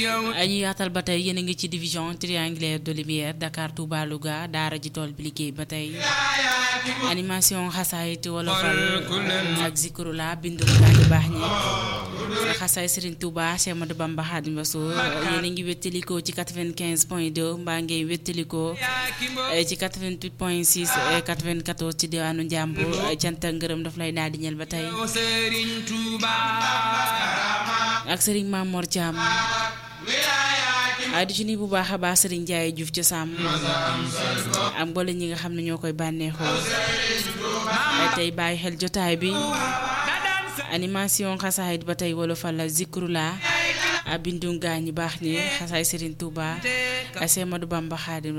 ñu yaatal ba tey yéen a ngi ci division triangulaire de lumière Dakar Touba Louga daara ji tool bi liggéey ba tey animation xasaayit wolofal ak zikrula bindu gaa ñu baax ñi xasaay Serigne Touba Cheikh Ahmadou Bamba Khadim Rassoul yéen a ngi wéttalikoo ci 95 point 2 mbaa ngay wéttalikoo ci 88 point 6 94 ci diwaanu Njàmbur cant ak ngërëm daf lay daal di ñel ba tey ak Serigne Mamor Thiam di ci nii bu baax a baax Serigne Ndiaye Diouf ci sàmm ak mboole ñi nga xam ne ñoo koy bànneexoo tey bàyyi xel jotaay bi animation xasaayit ba tey wolofal la zikrula bindu gaa ñi baax ñi xasaay Serigne Touba Cheikh Ahmadou Bamba Khadim